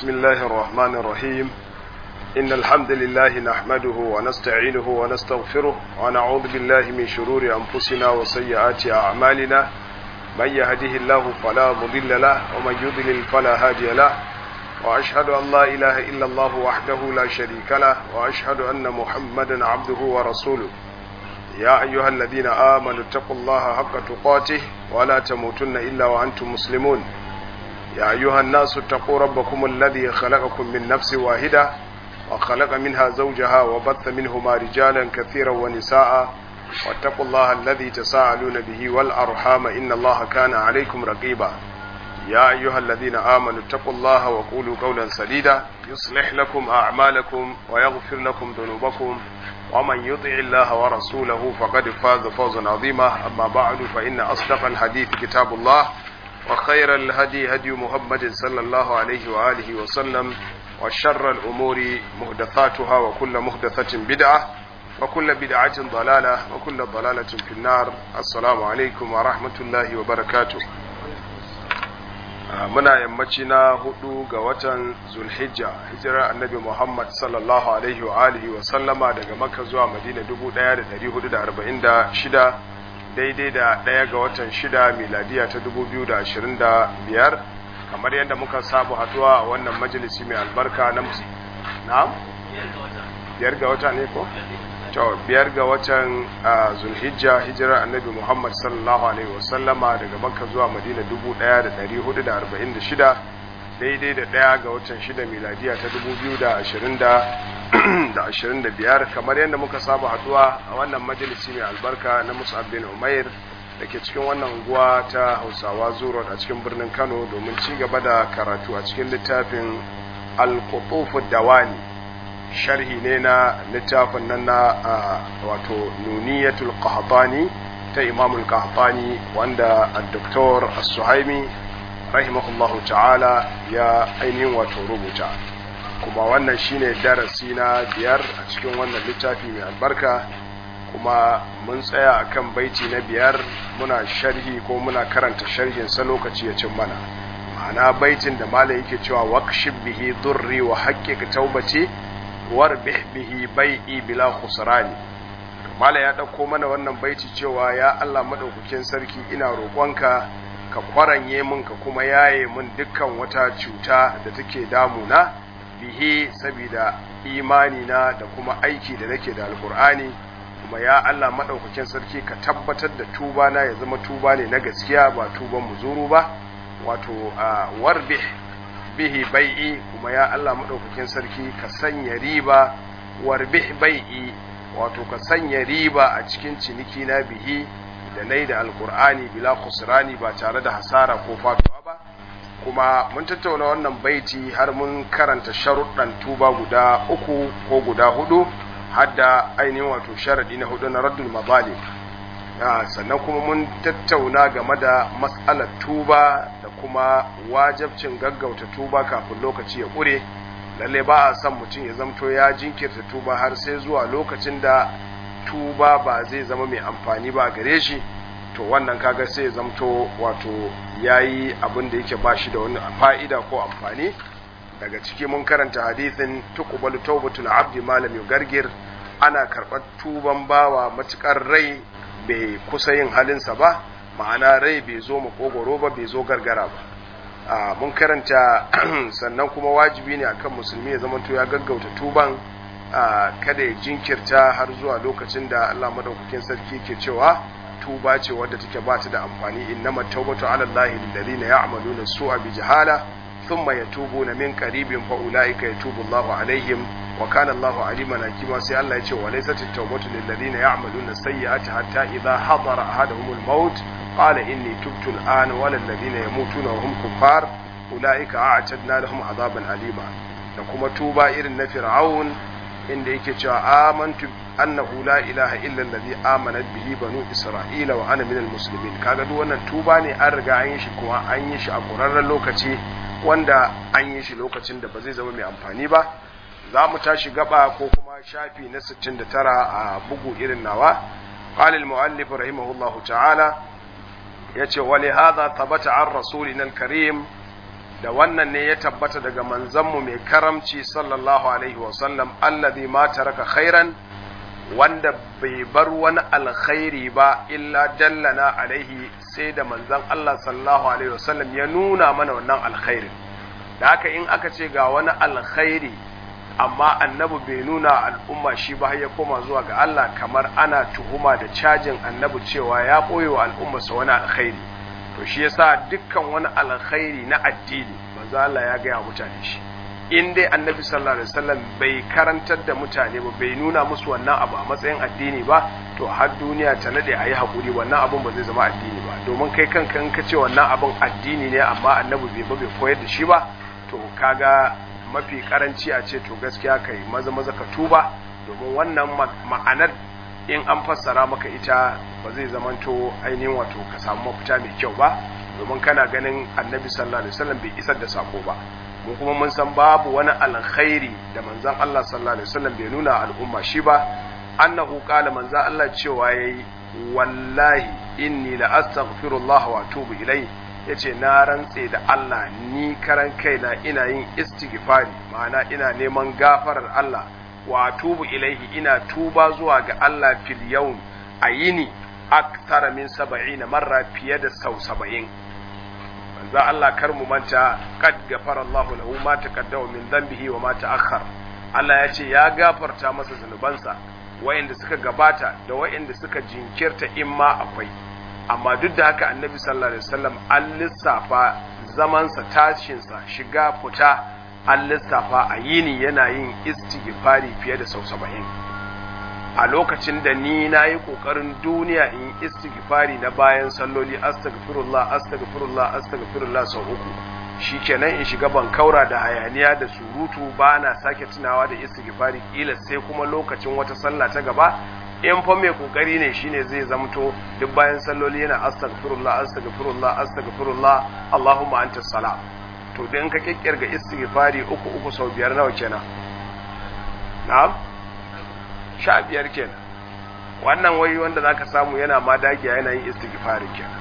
بسم الله الرحمن الرحيم إن الحمد لله نحمده ونستعينه ونستغفره ونعوذ بالله من شرور أنفسنا وسيئات أعمالنا من يهده الله فلا مضل له ومن يضلل فلا هادي له وأشهد أن لا إله إلا الله وحده لا شريك له وأشهد أن محمدا عبده ورسوله يا أيها الذين آمنوا اتقوا الله حق تقاته ولا تموتن إلا وأنتم مسلمون يا أيها الناس اتقوا ربكم الذي خلقكم من نفس واحدة وخلق منها زوجها وبث منهما رجالا كثيرا ونساء واتقوا الله الذي تساءلون به والأرحام إن الله كان عليكم رقيبا يا أيها الذين آمنوا اتقوا الله وقولوا قولا سديدا يصلح لكم أعمالكم ويغفر لكم ذنوبكم ومن يطع الله ورسوله فقد فاز فوزا عظيما أما بعد فإن أصدق الحديث كتاب الله وخير الهدي هدي محمد صلى الله عليه وآله وسلم وشر الأمور مهدثاتها وكل مهدثة بدعة وكل بدعة ضلالة وكل ضلالة في النار السلام عليكم ورحمة الله وبركاته muna yammaci na hudu ga watan zulhijja hijirar annabi muhammad sallallahu alaihi wa alihi wa sallama daga makka zuwa madina 1446 daidai da ɗaya ga watan shida miladiya ta 2025 kamar yadda muka sabu haduwa a wannan majalisi mai albarka na musu na? biyar ga wata ne ko? to biyar ga watan zulhijja hijirar annabi muhammad sallallahu alaihi wasallama daga makka zuwa madina 1446 daidai da ɗaya ga watan shida miladiya ta 2025 kamar yadda muka saba haduwa a wannan majalisi mai albarka na musab bin umair da ke cikin wannan unguwa ta hausawa zuro a cikin birnin kano domin ci gaba da karatu a cikin littafin al-qutufu dawani sharhi ne na littafin nan na wato nuniyatul qahtani ta imamul qahtani wanda al-doktor as-suhaimi rahimahullahu ta'ala ya ainihin wato rubuta kuma wannan shine darasi na biyar a cikin wannan littafi mai albarka kuma mun tsaya akan baiti na biyar muna sharhi ko muna karanta sharhin sa lokaci ya cin mana ma'ana baitin da malai yake cewa waqshib bihi durri wa haqqiq taubati warbih bihi bai'i bila khusrani mala ya dauko mana wannan baiti cewa ya Allah madaukakin sarki ina roƙonka ka kwaranye min ka kuma yaye min dukkan wata cuta da take damuna bihi saboda imani na da kuma aiki da nake da alkur'ani kuma ya Allah madaukakin sarki ka tabbatar da tuba na ya zama tuba ne na gaskiya ba tuban muzuru ba wato warbih bihi bai'i kuma ya Allah maɗaukakin sarki ka sanya riba warbih bai'i wato ka sanya riba a cikin ciniki na bihi da nai da alkur'ani bila khusrani ba tare da hasara ko faduwa ba kuma mun tattauna wannan baiti har mun karanta sharuɗan tuba guda uku ko guda hudu har da ainihin wato sharaɗi na hudu na raddul mazalim sannan kuma mun tattauna game da matsalar tuba da kuma wajabcin gaggauta tuba kafin lokaci ya ƙure lalle ba a son mutum ya zamto ya jinkirta tuba har sai zuwa lokacin da tuba ba zai zama mai amfani ba gare shi to wannan kaga sai ya zamto wato yayi abin da yake ba shi da wani fa'ida ko amfani daga ciki mun karanta hadithin tuqbalu tawbatul abdi malam yugargir ana karɓar tuban bawa matukar rai bai kusa yin halinsa ba ma'ana rai bai zo makogoro ba bai zo gargara ba mun karanta sannan kuma wajibi ne akan musulmi ya zama ya gaggauta tuban kada ya jinkirta har zuwa lokacin da Allah madaukakin sarki ke cewa tuba ce wadda take ba ta da amfani innama tawbatu ala Allah lil ladina ya'maluna su'a bi jahala thumma yatubuna min qaribin fa ulaika yatubu Allahu alaihim wa kana Allahu aliman hakima sai Allah ya ce wa laysat at-tawbatu lil ladina ya'maluna sayyi'ati hatta idha hadara ahaduhum al-maut qala inni tubtu al-ana wa lil ladina yamutuna wa hum kuffar ulaika a'tadna lahum azaban alima da kuma tuba irin na fir'aun inda yake cewa amantu annahu la ilaha illa allazi amanat bihi banu isra'ila wa ana minal muslimin kaga duk wannan tuba ne an riga an yi shi kuma an yi shi a ƙurarren lokaci wanda an yi shi lokacin da ba zai zama mai amfani ba za mu tashi gaba ko kuma shafi na 69 a bugu irin nawa qala al-muallif rahimahullahu ta'ala yace wa li hadha thabata an rasulina al-karim da wannan ne ya tabbata daga manzanmu mai karamci sallallahu alaihi wasallam allazi ma taraka khairan wanda bai bar wani alkhairi ba illa dallana alaihi sai da manzan Allah sallallahu alaihi wasallam ya nuna mana wannan alkhairin da haka in aka ce ga wani alkhairi amma annabi bai nuna al'umma shi ba ya koma zuwa ga Allah kamar ana tuhuma da cajin annabi cewa ya ɓoye wa al'ummarsa wani alkhairi to shi yasa dukkan wani alkhairi na addini manzo Allah ya gaya mutane shi in dai annabi sallallahu alaihi wasallam bai karantar da mutane ba bai nuna musu wannan abu a matsayin addini ba to har duniya ta nade ayi hakuri wannan abun ba zai zama addini ba domin kai kanka in ka ce wannan abun addini ne amma annabi bai ba bai koyar da shi ba to kaga mafi karanci a ce to gaskiya kai maza maza ka tuba domin wannan ma'anar in an fassara maka ita ba zai zamanto ainihin wato ka samu mafita mai kyau ba domin kana ganin annabi sallallahu alaihi wasallam bai isar da sako ba mu kuma mun san babu wani alkhairi da manzon Allah sallallahu alaihi wasallam bai nuna al'umma shi ba annahu qala manzon Allah cewa yayi wallahi inni la astaghfirullah wa atubu ilayhi yace na rantse da Allah ni karan kaina ina yin istighfari ma'ana ina neman gafarar Allah wa tubu ilaihi ina tuba zuwa ga Allah fil yawm a yini aktara min saba'in marra fiye da sau saba'in manzo Allah kar mu manta kad gafara Allah lahu ma taqaddama min dhanbihi wa ma ta'akhkhar Allah ya ce ya gafarta masa zunubansa wayanda suka gabata da wayanda suka jinkirta in ma akwai amma duk da haka annabi sallallahu alaihi wasallam an lissafa zamansa tashinsa shiga fita an lissafa a yini yana yin istighfari fiye da sau saba'in a lokacin da ni na yi ƙoƙarin duniya in yi istighfari na bayan salloli astaghfirullah astaghfirullah astaghfirullah sau uku shi kenan in shiga ban kaura da hayaniya da surutu ba na sake tunawa da istighfari kila sai kuma lokacin wata sallah ta gaba in fa mai kokari ne shine zai zamto duk bayan salloli yana astaghfirullah astaghfirullah astaghfirullah allahumma anta salam to dan ka kikkirga istighfari uku uku sau biyar nawa kenan na'am sha biyar kenan wannan wai wanda zaka samu yana ma dagiya yana yin istighfari kenan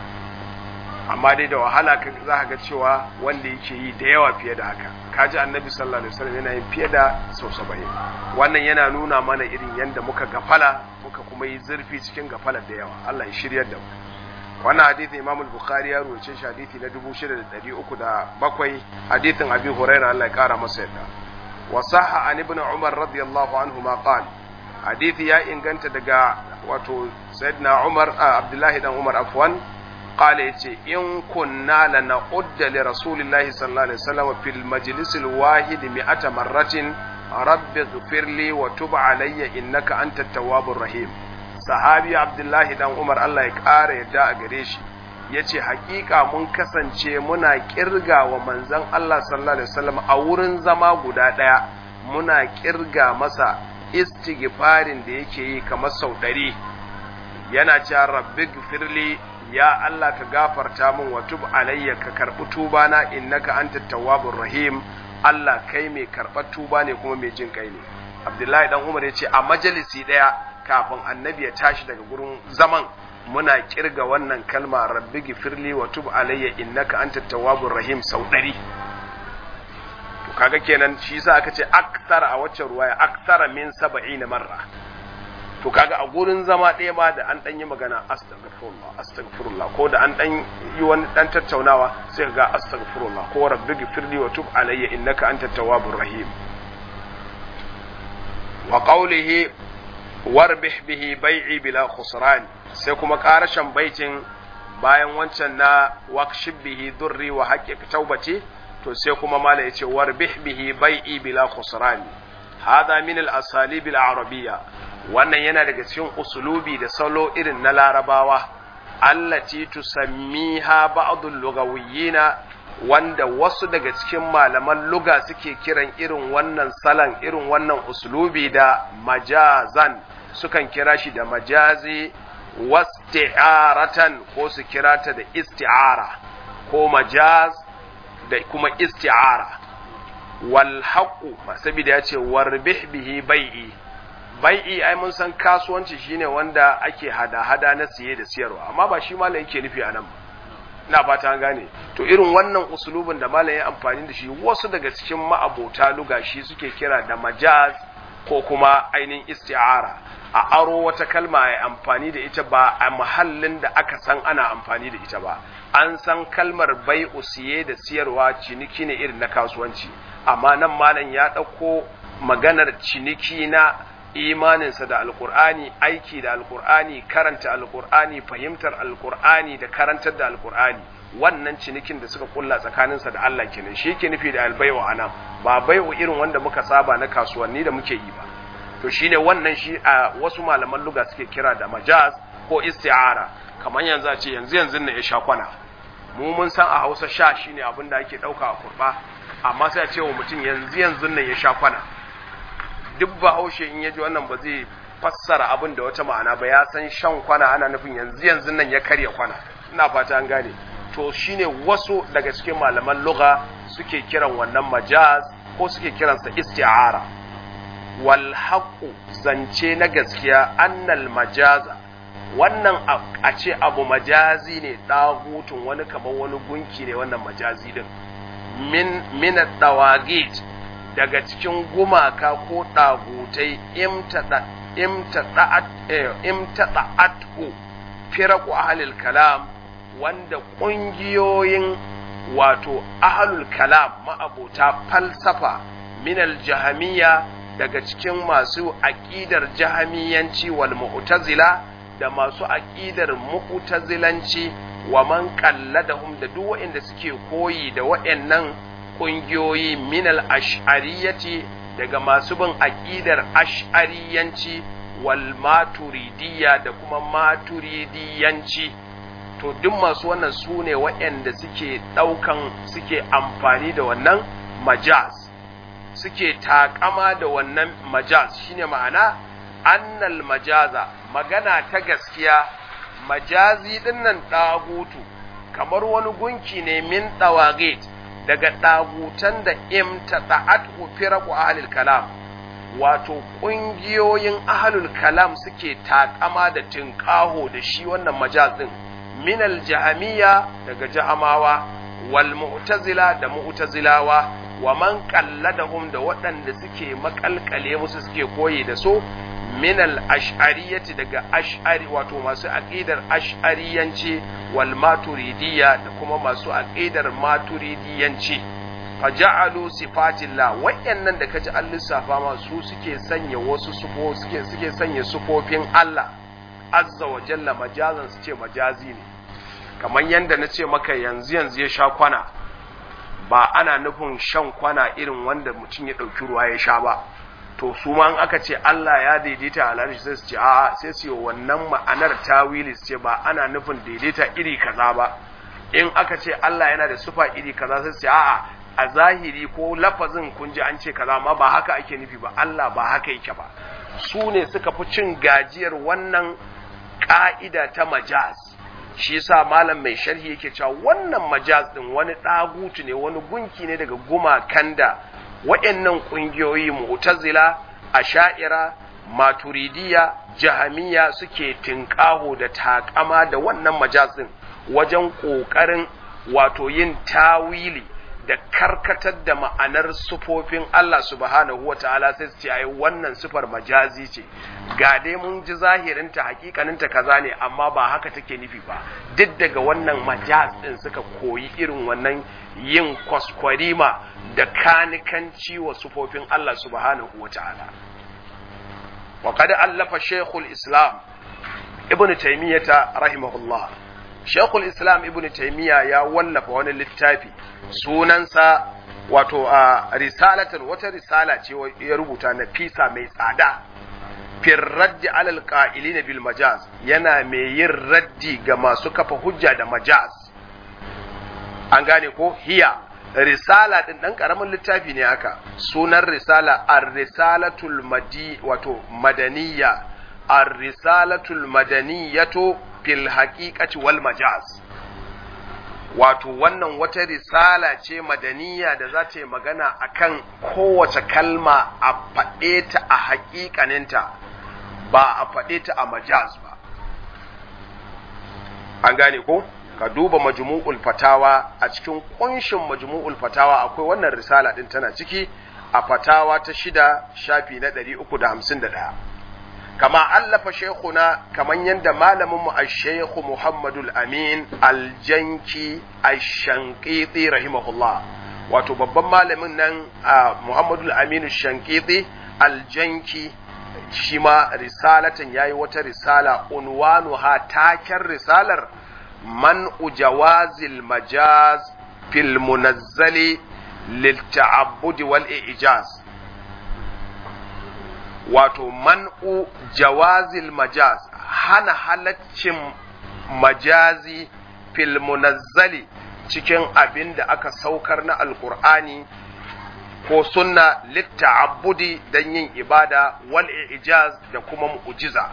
amma dai da wahala za ka ga cewa wanda yake yi da yawa fiye da haka kaji annabi sallallahu alaihi wasallam yana yin fiye da sau saba'in wannan yana nuna mana irin yadda muka gafala muka kuma yi zurfi cikin gafala da yawa Allah ya shiryar da mu wannan hadisin Imam al-Bukhari ya ruwace shi hadisi na 6307 hadisin Abi Hurairah Allah ya kara masa yadda wa sahha an ibn Umar radiyallahu anhu ma qala hadisi ya inganta daga wato sayyidina Umar Abdullahi dan Umar afwan قال يتي إن كنا لنعد لرسول الله صلى الله عليه وسلم في المجلس الواحد مئة مرة رب اغفر لي وتب علي إنك أنت التواب الرحيم صحابي عبد الله دان عمر الله يقار يدا غريشي yace hakika mun kasance muna kirga wa manzon Allah sallallahu alaihi wasallam a wurin zama guda daya muna kirga masa istighfarin da yake yi kamar sau ɗari yana cewa rabbi gfirli ya Allah ka gafarta min wa tub alayya ka karɓi tuba na innaka anta tawwabur rahim Allah kai mai karɓar tuba ne kuma mai jin kai ne Abdullahi dan Umar ya ce a majalisi ɗaya kafin annabi ya tashi daga gurin zaman muna kirga wannan kalma rabbi gifirli wa tub alayya innaka anta tawwabur rahim sau ɗari to kaga kenan shi yasa aka ce aktara a waccan ruwaya aktara min saba'ina marra to kaga a gurin zama ɗaya ma da an ɗan yi magana astaghfirullah astaghfirullah ko da an ɗan yi wani ɗan tattaunawa sai ga astaghfirullah ko rabbi gifirli wa tub alayya innaka anta tawwabur rahim wa qawlihi warbih bihi bai'i bila khusran sai kuma karashan baitin bayan wancan na waqshib bihi durri wa haqqiq taubati to sai kuma mala yace warbih bihi bai'i bila khusran hada min al-asalib al-arabiyya wannan yana daga cikin usulubi da salo irin na larabawa allati tusammiha ba'dul lugawiyina wanda wasu daga cikin malaman luga suke kiran irin wannan salan irin wannan usulubi da majazan sukan kira shi da majazi wasti'aratan ko su kira ta da isti'ara ko majaz da kuma isti'ara wal haqu saboda ya ce warbih bihi bai'i bai'i ai mun san kasuwanci shine wanda ake hada-hada na siye da siyarwa amma ba shi malam yake nufi anan ina fata an gane to irin wannan usulubin da malam ya amfani da shi wasu daga cikin ma'abota luga shi suke kira da majaz ko kuma ainihin isti'ara a aro wata kalma ya amfani da ita ba a mahallin da aka san ana amfani da ita ba an san kalmar bai siye da siyarwa ciniki ne irin na kasuwanci amma nan malam ya ɗauko maganar ciniki na imaninsa da alkur'ani aiki da alkur'ani karanta alkur'ani fahimtar alkur'ani da karantar da alkur'ani wannan cinikin da suka kulla tsakaninsa da Allah kenan shi ke nufi da albai'u anan ba bai'u irin wanda muka saba na kasuwanni da muke yi ba to shine wannan shi a wasu malaman luga suke kira da majaz ko isti'ara kamar yanzu a ce yanzu yanzu ne ya sha kwana mu mun san a Hausa sha shine abin da ake dauka a kurba amma sai a ce wa mutum yanzu yanzu ne ya sha kwana duk ba haushe in ya ji wannan ba zai fassara abin da wata ma'ana ba ya san shan kwana ana nufin yanzu yanzu nan ya karya kwana ina fata an gane to shine wasu daga cikin malaman lugha suke kiran wannan majaz ko suke kiransa isti'ara wal haqu zance na gaskiya annal majaza wannan a ce abu majazi ne dagutun wani kamar wani gunki ne wannan majazi din min min dawagit daga cikin gumaka ko dagutai imtada imtada'at imtada'atu firaku ahlil kalam wanda ƙungiyoyin wato ahlul kalam ma'abota falsafa minal jahamiya daga cikin masu aƙidar jahamiyanci wal mu'tazila da masu aƙidar mu'tazilanci wa man qalladahum da duk waɗanda suke koyi da waɗannan ƙungiyoyi minal ash'ariyati daga masu bin aƙidar ash'ariyanci wal maturidiyya da kuma maturidiyanci to duk masu wannan su ne waɗanda suke ɗaukan suke amfani da wannan majaz suke takama da wannan majaz shine ma'ana annal majaza magana ta gaskiya majazi dinnan ɗagutu kamar wani gunki ne min ɗawagit daga ɗagutan da imtata'at firaku ahlul kalam wato ƙungiyoyin ahlul kalam suke takama da tinƙaho da shi wannan majaz din min aljahamiya daga jahamawa wal mu'tazila da mu'tazilawa wa man qalladahum da waɗanda suke makalkale musu suke koyi da su min al-ash'ariyati daga ash'ari wato masu aqidar ash'ariyanci wal maturidiyya da kuma masu aqidar maturidiyanci faja'alu sifatillah wayannan da kaji an lissafa ma su suke sanya wasu sufo suke suke sanya sufofin Allah azza wa jalla majazan su ce majazi ne kamar yanda na ce maka yanzu yanzu ya sha kwana ba ana nufin shan kwana irin wanda mutum ya ɗauki ruwa ya sha ba to su ma aka ce Allah ya daidaita a larishi sai su ce a'a sai su yi wannan ma'anar tawili su ce ba ana nufin daidaita iri kaza ba in aka ce Allah yana da sufa iri kaza sai su ce a'a a zahiri ko lafazin kun ji an ce kaza ma ba haka ake nufi ba Allah ba haka yake ba su ne suka fi cin gajiyar wannan ka'ida ta majaz shi yasa malam mai sharhi yake cewa wannan majaz din wani dagutu ne wani gunki ne daga gumakan da waɗannan ƙungiyoyi mu'tazila asha'ira maturidiya jahamiya suke tinƙaho da takama da wannan majaz din wajen ƙoƙarin wato yin tawili da karkatar da ma'anar sufofin Allah subhanahu wata'ala sai su ce ai wannan sufar majazi ce ga dai mun ji zahirinta hakikaninta kaza ne amma ba haka take nufi ba duk daga wannan majaz din suka koyi irin wannan yin kwaskwarima da kanikanci wa sufofin Allah subhanahu wata'ala wa qad allafa shaykhul islam ibn taymiyah rahimahullah shaykhul islam ibn taymiyah ya wallafa wani littafi sunansa wato a risalatar wata risala ce ya rubuta na fisa mai tsada fir raddi alal qa'ilina bil majaz yana mai yin raddi ga masu kafa hujja da majaz an gane ko hiya risala din dan karamin littafi ne haka sunan risala ar-risalatul madi wato madaniya ar-risalatul madaniyatu fil haqiqati wal majaz wato wannan wata risala ce madaniya da za ta yi magana akan kowace kalma a faɗe ta a haƙiƙaninta ba a faɗe ta a majaz ba an gane ko ka duba majmu'ul fatawa a cikin kunshin majmu'ul fatawa akwai wannan risala din tana ciki a fatawa ta shida shafi na 351 kama allafa shekuna kaman yadda malaminmu a shekhu muhammadul amin aljanki ashankiti rahimahullah wato babban malamin nan a muhammadul aminu shankiti aljanki shi ma risalatan yayi wata risala unwanu ha taken risalar man ujawazil majaz fil munazzali lil ta'abbudi wal ijaz wato man'u jawazil majaz hana halaccin majazi fil munazzali cikin abin da aka saukar na alkur'ani ko sunna litta'abbudi don yin ibada wal ijaz da kuma mu'jiza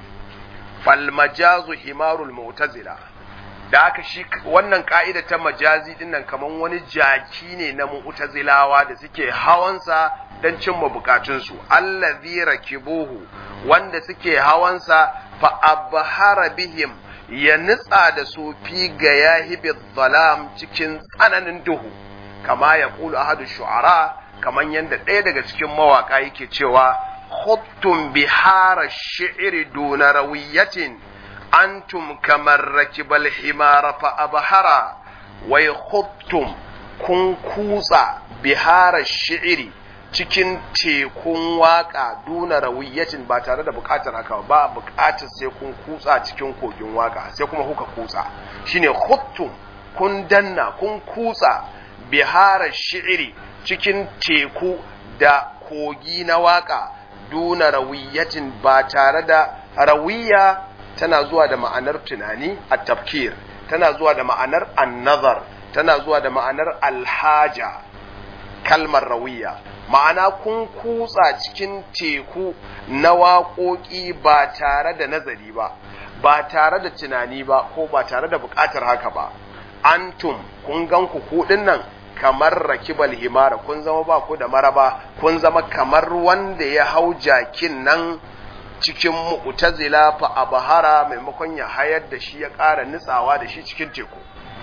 fal majazu himarul mu'tazila da aka shi wannan ka'ida ta majazi dinnan kaman wani jaki ne na mu'tazilawa da suke hawansa don cimma bukatunsu allazi rakibuhu wanda suke hawansa fa abhara bihim ya nitsa da su fi ga yahibi zalam cikin tsananin duhu kama ya kulu ahadu shu'ara kaman yadda ɗaya daga cikin mawaka yake cewa khuttum bihara shi'ri duna rawiyatin antum kamar rakibal himara fa abhara wai khuttum kun kutsa bihara shi'ri cikin tekun waka duna rawiyatin ba tare da bukatar haka ba bukatar sai kun kutsa cikin kogin waka sai kuma kuka kutsa shine khuttum kun danna kun kutsa bihara shi'ri cikin teku da kogi na waka duna rawiyatin ba tare da rawiya tana zuwa da ma'anar tunani a tafkir tana zuwa da ma'anar annazar tana zuwa da ma'anar alhaja kalmar rawiya ma'ana kun kutsa cikin teku na waƙoƙi ba tare da nazari ba ba tare da tunani ba ko ba tare da buƙatar haka ba antum kun gan ku kuɗin nan kamar rakibal himara kun zama ba ku da maraba kun zama kamar wanda ya hau jakin nan cikin mu'tazila fa abahara maimakon ya hayar da shi ya ƙara nitsawa da shi cikin teku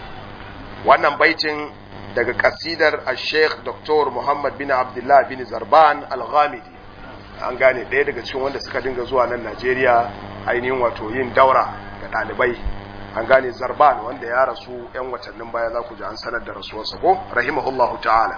wannan baitin daga kasidar al-sheikh dr muhammad bin abdullah bin zarban al-ghamidi an gane ɗaya daga cikin wanda suka dinga zuwa nan najeriya ainihin wato yin daura ga ɗalibai an gane zarban wanda ya rasu 'yan watannin baya za ku ji an sanar da rasuwarsa ko rahimahullahu ta'ala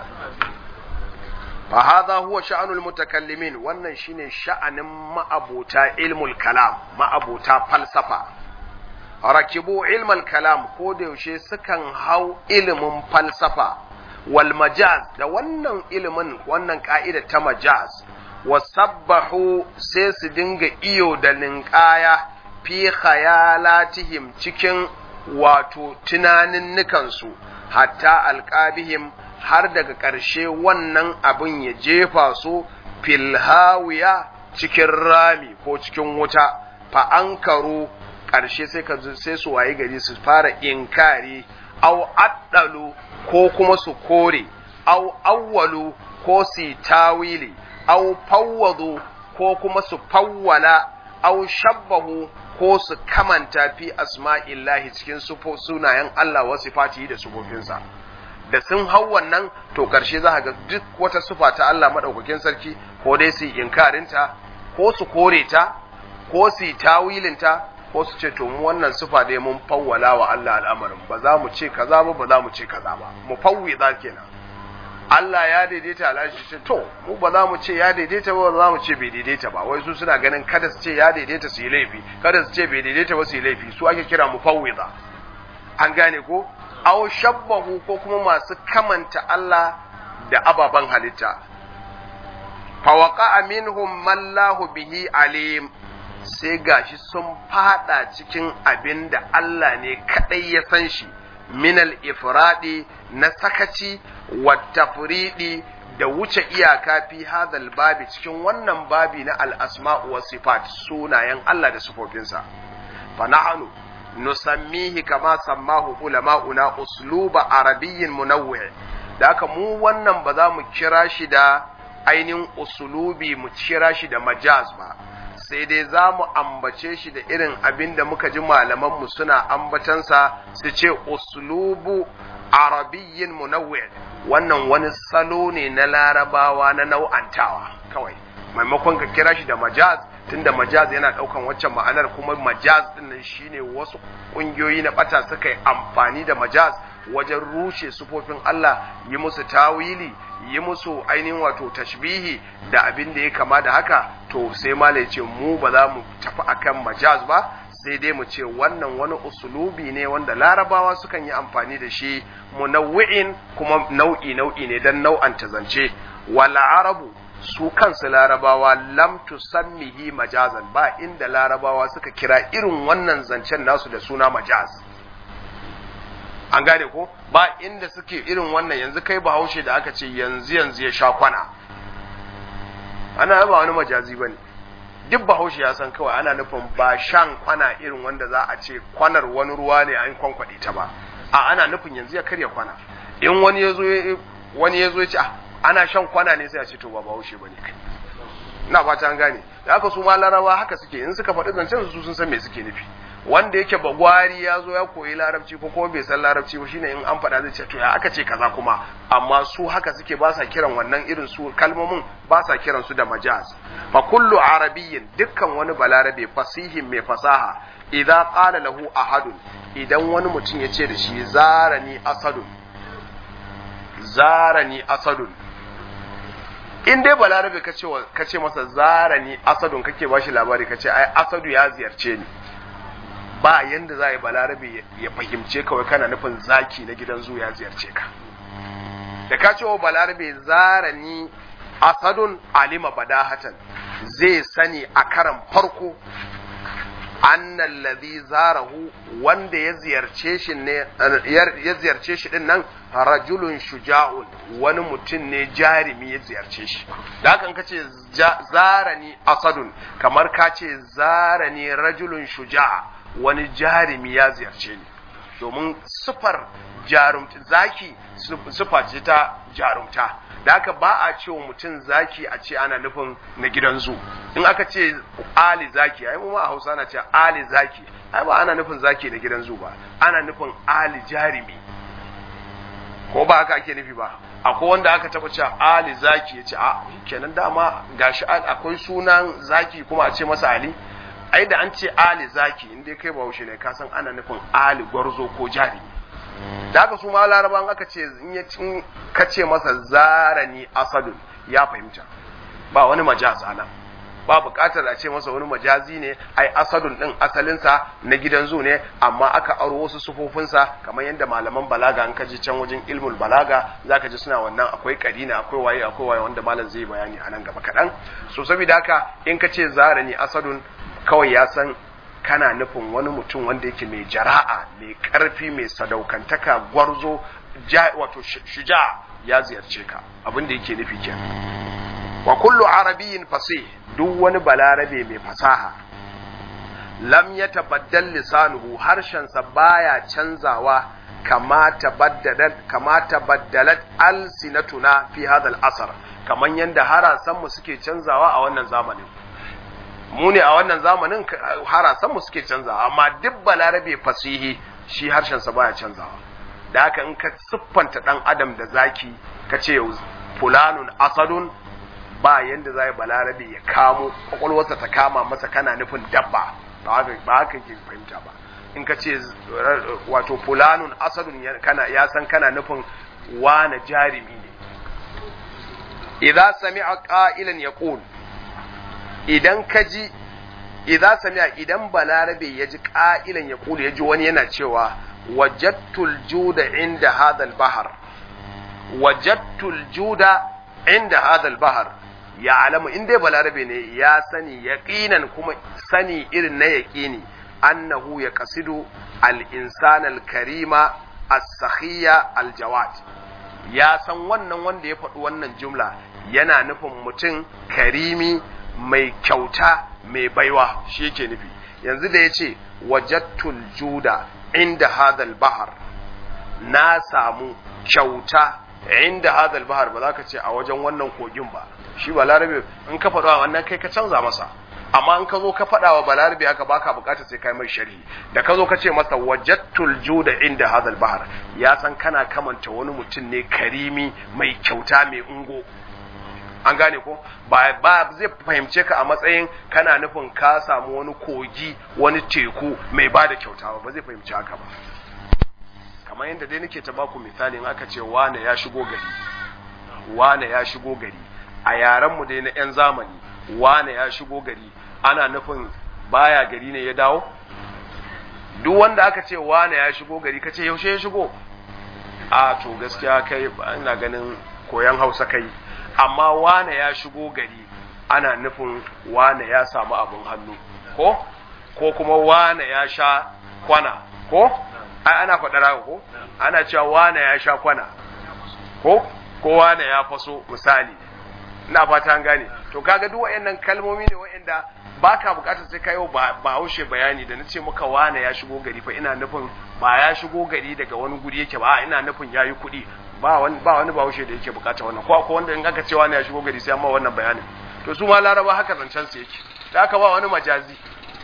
fa hadha huwa sha'anul mutakallimin wannan shine sha'anin ma'abota ilmul kalam ma'abota falsafa rakibu ilmal kalam ko da yaushe sukan hau ilimin falsafa wal majaz da wannan ilimin wannan ka'ida ta majaz wa sabbahu sai su dinga iyo da ninkaya fi khayalatihim cikin wato tunanin nukansu hatta alqabihim har daga ƙarshe wannan abin ya jefa su filhawiya cikin rami ko cikin wuta fa ankaru ƙarshe sai ka sai su waye gari su fara inkari au addalu ko kuma su kore au awwalu ko su tawili au fawwadu ko kuma su fawwala au shabbahu ko su kamanta fi asma'illahi cikin sunayen Allah wa sifatihi da sufofinsa da sun hau wannan to ƙarshe za ga duk wata sufa ta Allah maɗaukakin sarki ko dai su inkarinta ko su kore ta ko su tawilinta ko su ce to mu wannan sufa dai mun fawwala wa Allah al'amarin ba za mu ce kaza ba ba za mu ce kaza ba mu fawwi za kenan Allah ya daidaita al'ashi ce to mu ba za mu ce ya daidaita ba ba za mu ce bai daidaita ba wai su suna ganin kada su ce ya daidaita su yi laifi kada su ce bai daidaita ba su yi laifi su ake kira mu fawwiza an gane ko aw shabbahu ko kuma masu kamanta Allah da ababen halitta fawaqa minhum man lahu bihi alim sai gashi sun fada cikin abin da Allah ne kadai ya san shi minal ifradi na sakaci wa tafridi da wuce iyaka fi hadal babi cikin wannan babi na al-asma'u wa sifat sunayen Allah da sifofinsa fa na'anu nusammihi kama sammahu ulama'una usluba arabiyyin munawwi' da haka mu wannan ba za mu kira shi da ainihin usulubi mu kira shi da majaz ba sai dai za mu ambace shi da irin abin da muka ji malamanmu suna ambatansa su ce uslubu arabiyyin munawwi wannan wani salo ne na larabawa na nau'antawa kawai maimakon ka kira shi da majaz tunda majaz yana daukan waccan ma'anar kuma majaz din nan shine wasu kungiyoyi na bata suka yi amfani da majaz wajen rushe sufofin Allah yi musu tawili yi musu ainihin wato tashbihi da abin da ya kama da haka to sai mala ya ce mu ba za mu tafi akan majaz ba sai dai mu ce wannan wani usulubi ne wanda larabawa sukan yi amfani da shi munawwi'in kuma nau'i nau'i ne dan nau'anta zance wal arabu su kansu larabawa lam tusammihi majazan ba inda larabawa suka kira irin wannan zancen nasu da suna majaz an gane ko ba inda suke irin wannan yanzu kai bahaushe da aka ce yanzu yanzu ya sha kwana ana ba wani majazi bane duk bahaushe ya san kawai ana nufin ba shan kwana irin wanda za a ce kwanar wani ruwa ne an kwankwaɗe ta ba a ana nufin yanzu ya karya kwana in wani ya zo wani ya zo ya ce ana shan kwana ne sai a ce to ba bahaushe bane kai ina fata an gane da aka su ma larabawa haka suke in suka faɗi zancen su sun san me suke nufi wanda yake bagwari ya zo ya koyi larabci ko kuma bai san larabci ba shine in an faɗa zai ce to ya aka ce kaza kuma amma su haka suke ba sa kiran wannan irin su kalmomin ba sa kiran su da majaz fa kullu arabiyyin dukkan wani balarabe fasihin mai fasaha idza qala lahu ahadun idan wani mutum ya ce da shi zarani asadun zarani asadun in dai balarabe ka ce ka ce masa zarani asadun kake bashi labari ka ce ai asadu ya ziyarce ni ba yanda za a yi balarabe ya fahimce kawai kana nufin zaki na gidan zu ya ziyarce ka da ka ce wa balarabe zarani asadun alima badahatan zai sani a karan farko annan ladhi zarahu wanda ya ziyarce shi ne ya ziyarce shi din nan rajulun shuja'un wani mutum ne jarimi ya ziyarce shi da haka ka ce zarani asadun kamar ka ce zarani rajulun shuja'a wani jarimi ya ziyarce ni domin sufar jarumta zaki sufa ce ta jarumta da haka ba a ce wa mutum zaki a ce ana nufin na gidan zu in aka ce ali zaki ai mu a hausa na ce ali zaki ai ba ana nufin zaki na gidan zu ba ana nufin ali jarimi ko ba haka ake nufi ba akwai wanda aka taba cewa ali zaki ya ce a kenan dama gashi akwai sunan zaki kuma a ce masa ali ai da an ce ali zaki in dai kai bahaushe ne ka san ana nufin ali gwarzo ko jari da haka su ma laraban aka ce in ya cin ka ce masa zarani asadun ya fahimta ba wani majaz ana ba buƙatar a ce masa wani majazi ne ai asadun din asalinsa na gidan zu ne amma aka aro wasu sufofinsa kamar yadda malaman balaga an kaji can wajen ilmul balaga zaka ji suna wannan akwai karina akwai waye akwai waye wanda malam zai bayani a nan gaba kaɗan so saboda haka in ka ce zarani asadun kawai ya san kana nufin wani mutum wanda yake mai jara'a mai karfi mai sadaukantaka gwarzo wato shuja ya ziyarce ka abin da yake nufi kenan wa kullu arabiyyin fasih duk wani balarabe mai fasaha lam ya tabaddal lisanuhu harshensa baya canzawa kama tabaddalat kama tabaddalat alsinatuna fi hadha al-asr kaman yanda harasan mu suke canzawa a wannan zamanin mu ne a wannan zamanin harasan mu suke canzawa amma duk balarabe fasihi shi harshensa baya canzawa da haka in ka siffanta dan adam da zaki ka ce fulanun asadun ba yanda za balarabe ya kamo kwakwalwarsa ta kama masa kana nufin dabba ba haka ke fahimta ba in ka ce wato fulanun asadun ya san kana nufin wane jarimi ne idan sami'a qa'ilan yaqul idan ka ji idan sami'a idan balarabe ya ji qa'ilan yaqul ya ji wani yana cewa wajadtul juda inda hadha al-bahr wajadtul juda inda hadha al-bahr ya alamu in dai balarabe ne ya sani yaqinan kuma sani irin na yaqini annahu ya kasidu al-insan al-karima as-sakhiya al-jawad ya san wannan wanda ya faɗi wannan jumla yana nufin mutum karimi mai kyauta mai baiwa shi yake nufi yanzu da ya ce wajattul juda inda hadal bahar na samu kyauta inda hadal bahar ba za ka ce a wajen wannan kogin ba shi ba larabe in ka faɗo wannan kai ka canza masa amma in ka zo ka faɗa wa balarabe haka baka bukatar sai kai mai sharhi da ka zo ka ce masa wajattul juda inda hadal bahar ya san kana kamanta wani mutum ne karimi mai kyauta mai ungo an gane ko ba ba zai fahimce ka a matsayin kana nufin ka samu wani kogi wani teku mai ba da kyauta ba ba zai fahimci haka ba kamar yadda dai nake ta baku misali in aka ce wane ya shigo gari wane ya shigo gari a yaren mu dai na yan zamani wane ya shigo gari ana nufin baya gari ne ya dawo duk wanda aka ce wane ya shigo gari ka ce yaushe ya shigo a to gaskiya kai ina ganin koyan hausa kai amma wane ya shigo gari ana nufin wane ya samu abin hannu ko ko kuma wane ya sha kwana ko ai ana faɗa ko ana cewa wane ya sha kwana ko ko wane ya faso misali ina fata an gane to kaga duk wayannan kalmomi ne wayanda baka bukatar sai kayo ba haushe bayani da nace maka wane ya shigo gari fa ina nufin ba ya shigo gari daga wani guri yake ba ina nufin yayi kuɗi ba wani ba wani bahaushe da yake bukata wannan ko ko wanda in aka ce wani ya shigo gari sai amma wannan bayanin to su ma laraba haka zancen su yake da aka ba wani majazi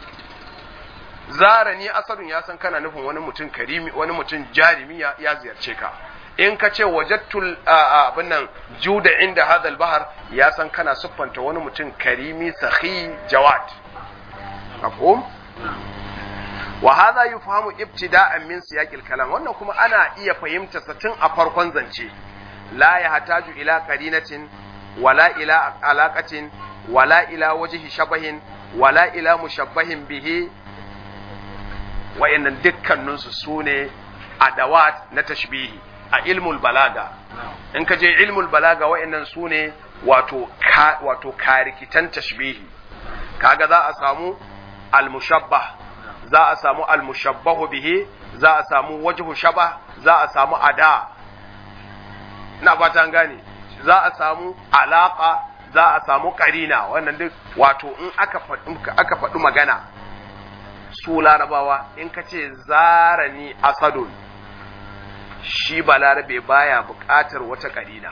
zara ni asalin ya san kana nufin wani mutum karimi wani mutum jarimi ya ziyarce ka in ka ce wajattul abin nan juda inda hadal bahar ya san kana siffanta wani mutum karimi sahi jawad mafhum wa hadha yufhamu ibtida'an min siyaqil kalam wannan kuma ana iya fahimta sa tun a farkon zance la yahtaju ila qarinatin wala ila alaqatin wala ila wajhi shabahin wala ila mushabbahin bihi wa'annan dukkaninsu sune adawat na tashbihi a ilmul balaga in ka je ilmul balaga wa'annan sune wato ka, wato karikitan tashbihi kaga za a samu al-mushabbah za a samu almushabbahu bihi za a samu wajhu shaba za a samu ada na fata gane za a samu alaka za a samu karina wannan duk wato in aka faɗi aka faɗi magana su larabawa in ka ce zarani asadun shi balarabe baya buƙatar wata karina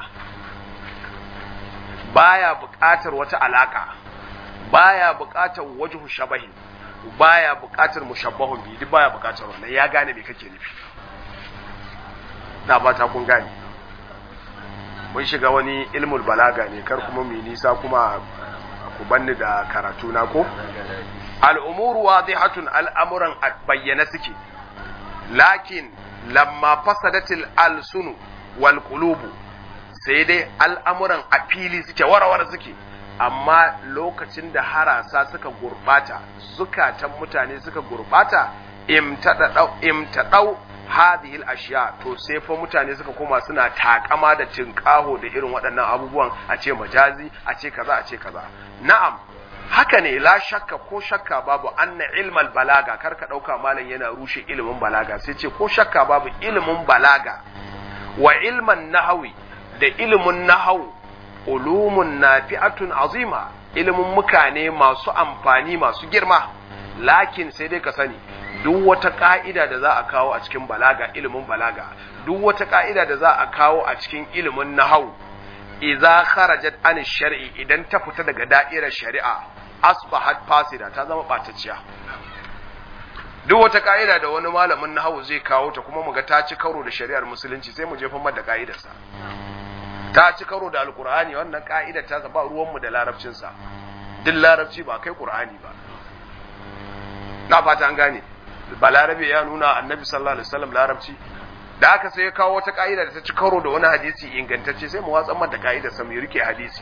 baya buƙatar wata alaka baya buƙatar wajhu shabahin baya buƙatar mushabbahun bi duk baya buƙatar wannan ya gane me kake nufi na ba ta kun gane mun shiga wani ilmul balaga ne kar kuma mu nisa kuma ku banni da karatu na ko al'umuru wadihatun al'amuran bayyana suke lakin lamma fasadatil alsunu wal qulubu sai dai al'amuran a fili suke warawar suke amma lokacin da harasa suka gurbata zukatan mutane suka gurbata imtaɗau hadihil ashiya to sai fa mutane suka koma suna takama da tinkaho da irin waɗannan abubuwan a ce majazi a ce kaza a ce kaza na'am haka ne la shakka ko shakka babu anna ilmal balaga kar ka ɗauka malam yana rushe ilimin balaga sai ce ko shakka babu ilimin balaga wa ilman nahawi da ilimin nahawu ulumun nafi'atun azima ilimin mukane masu amfani masu girma lakin sai dai ka sani duk wata ka'ida da za a kawo a cikin balaga ilimin balaga duk wata ka'ida da za a kawo a cikin ilimin nahau idza kharajat an shar'i idan ta fita daga da'irar shari'a asbahat fasida ta zama batacciya duk wata ka'ida da wani malamin nahau zai kawo ta kuma muga ta ci karo da shari'ar musulunci sai mu jefa mata ka'idarsa ta ci karo da alkur'ani wannan ka'idar ta ba ruwanmu da larabcinsa duk larabci ba kai qur'ani ba na fata an gane balarabe ya nuna annabi sallallahu alaihi wasallam larabci da aka sai ya kawo wata ka'ida da ta ci karo da wani hadisi ingantacce sai mu watsan mata ka'idar sa mu rike hadisi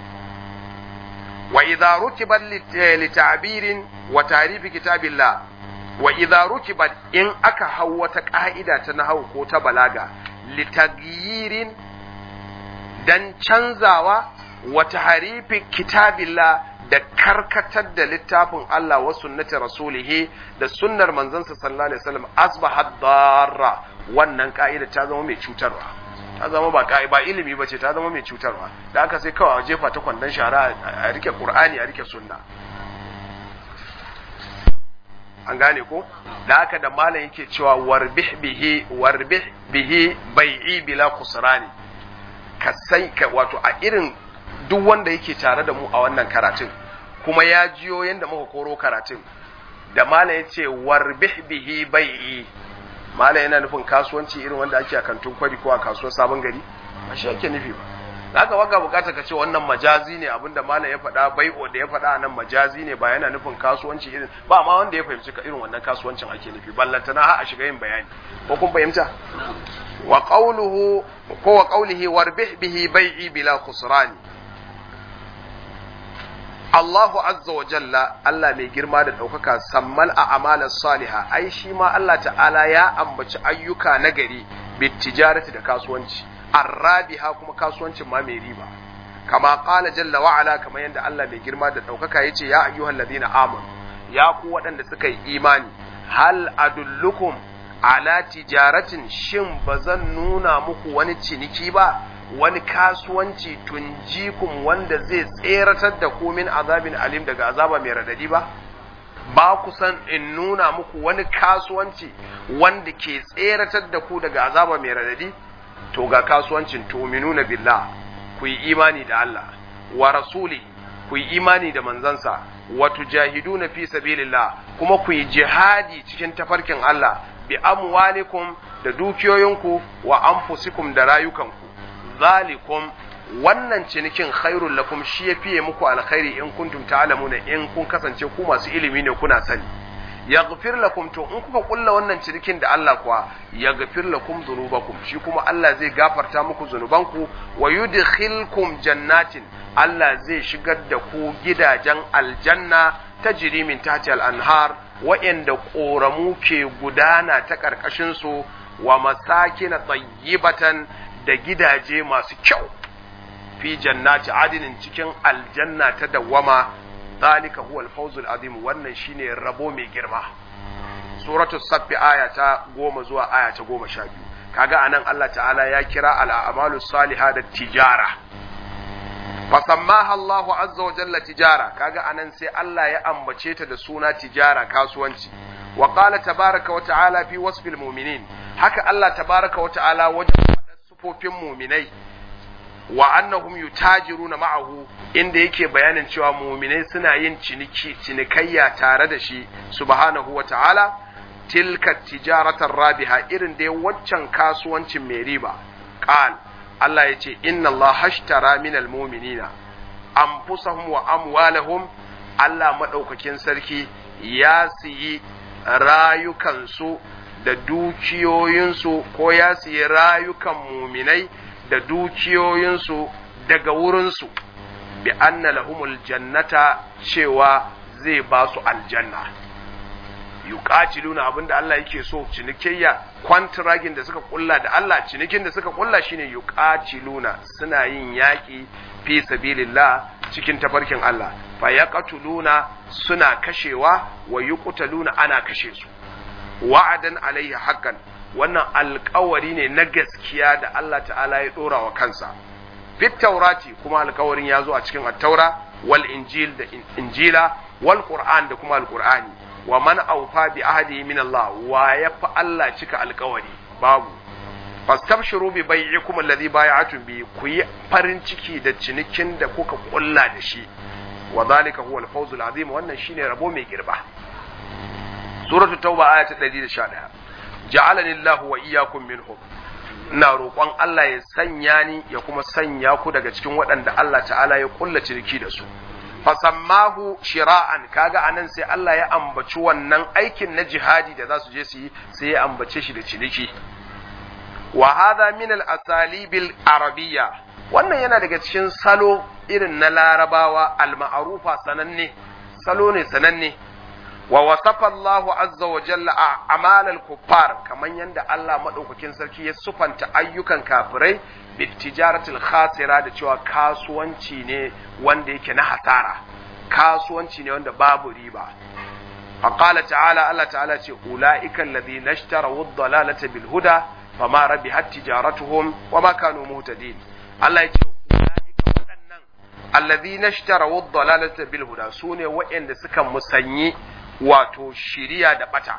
wa idza rukibat li ta'birin wa ta'rif kitabillah wa idza rukibat in aka hau wata ka'ida ta nahwu ko ta balaga li tagyirin dan canzawa wa tahrifi kitabillah da karkatar da littafin Allah wa sunnati rasulihi da sunnar manzansa sallallahu alaihi wasallam asbahat darra wannan ka'ida ta zama mai cutarwa ta zama ba ka'i ba ilimi bace ta zama mai cutarwa da aka sai kawai a jefa ta kwandon shara a rike qur'ani a rike sunna an gane ko da haka da malam yake cewa warbih bihi warbih bihi bai'i bila khusrani ka sai ka wato a irin duk wanda yake tare da mu a wannan karatun kuma ya jiyo yanda muka koro karatun da malam ya ce warbih bihi bai'i malam yana nufin kasuwanci irin wanda ake a kantun kwari ko a kasuwar sabon gari ba shi ake nufi ba zaka waga bukata ka ce wannan majazi ne abinda malam ya faɗa bai'o da ya faɗa nan majazi ne ba yana nufin kasuwanci irin ba ma wanda ya fahimci ka irin wannan kasuwancin ake nufi ballantana har a shiga yin bayani ko kun fahimta wa qawluhu ko wa qawlihi warbih bihi bai'i bila khusrani Allahu azza wa jalla Allah mai girma da ɗaukaka sammal a amalar saliha ai shi ma Allah ta'ala ya ambaci ayyuka nagari bit tijarati da kasuwanci arrabiha kuma kasuwancin ma mai riba kama qala jalla wa ala kamar yadda Allah mai girma da ɗaukaka yace ya ayyuhal ladina amanu ya ku waɗanda suka yi imani hal adullukum ala tijaratin shin bazan nuna muku wani ciniki ba wani kasuwanci tunjikum wanda zai tseratar da ku min azabin alim daga azaba mai radadi ba ba ku san in nuna muku wani kasuwanci wanda ke tseratar da ku daga azaba mai radadi to ga kasuwancin tuminuna billah ku yi imani da Allah wa rasuli ku yi imani da manzansa wa tujahiduna fi sabilillah kuma ku yi jihadi cikin tafarkin Allah bi amwalikum da dukiyoyinku wa anfusikum da rayukanku zalikum wannan cinikin khairul lakum shi ya fiye muku alkhairi in kuntum ta'lamuna in kun kasance ku masu ilimi ne kuna sani yaghfir lakum to in kuka kulla wannan cinikin da Allah kuwa yaghfir lakum dhunubakum shi kuma Allah zai gafarta muku zunubanku wa yudkhilkum jannatin Allah zai shigar da ku gidajen aljanna tajri min tahti al-anhar wa'anda ƙoramu ke gudana ta ƙarƙashin su wa masakin tayyibatan da gidaje masu kyau fi jannati adinin cikin aljanna ta dawwama zalika huwal fawzul azim wannan shine rabo mai girma suratu saffi aya ta goma zuwa aya ta goma sha biyu kaga anan Allah ta'ala ya kira al'amalu saliha da tijara fasammaha Allah azza wa jalla tijara kaga anan sai Allah ya ambace ta da suna tijara kasuwanci wa qala tabaraka wa ta'ala fi wasfil mu'minin haka Allah tabaraka wa ta'ala wajen faɗa sufofin mu'minai wa annahum yutajiruna ma'ahu inda yake bayanin cewa mu'minai suna yin ciniki cinikayya tare da shi subhanahu wa ta'ala tilka tijaratar rabiha irin dai waccan kasuwancin mai riba qal Allah ya ce inna Allah hashtara minal mu'minina anfusahum wa amwalahum Allah madaukakin sarki ya siyi rayukansu da dukiyoyinsu ko ya siyi rayukan muminai da dukiyoyinsu daga wurinsu bi anna lahumul jannata cewa zai ba su aljanna yuqatiluna abinda Allah yake so cinikayya kwantiragin da suka kulla da Allah cinikin da suka kulla shine yuqatiluna suna yin yaki fi sabilillah cikin tafarkin Allah fa yaqtuluna suna kashewa wa yuqtaluna ana kashe su wa'adan alaihi haqqan wannan alkawari ne na gaskiya da Allah ta'ala ya dora wa kansa fit taurati kuma alkawarin ya zo a cikin attaura wal injil da injila wal qur'an da kuma alqur'ani wa man awfa bi ahdihi min Allah wa yafa Allah cika alkawari babu fastabshiru bi bai'ikum alladhi bay'atum bi ku yi farin ciki da cinikin da kuka kulla da shi wa zalika huwa al-fawzul azim wannan shine rabo mai girba suratul tauba aya ta 111 ja'alani Allahu wa iyyakum minhum ina roƙon Allah ya sanya ni ya kuma sanya ku daga cikin waɗanda Allah ta'ala ya kulla ciniki da su fasammahu shira'an kaga anan sai Allah ya ambaci wannan aikin na jihadi da za su je su yi sai ya ambace shi da ciniki wa hadha min al-asalib al-arabiyya wannan yana daga cikin salo irin na larabawa al-ma'rufa sananne salo ne sananne wa wasafa Allah azza wa jalla a amalal kuffar kaman yanda Allah madaukakin sarki ya sufanta ayyukan kafirai bitijaratil khasira da cewa kasuwanci ne wanda yake na hasara kasuwanci ne wanda babu riba faqala ta'ala Allah ta'ala ce ulaika alladhina ishtaraw ad-dalalata bil huda fama rabihat tijaratuhum wama kanu muhtadin Allah ya ce ulaika waɗannan alladhina ishtaraw ad-dalalata bil huda sune waɗanda suka musanyi wato shiriya da bata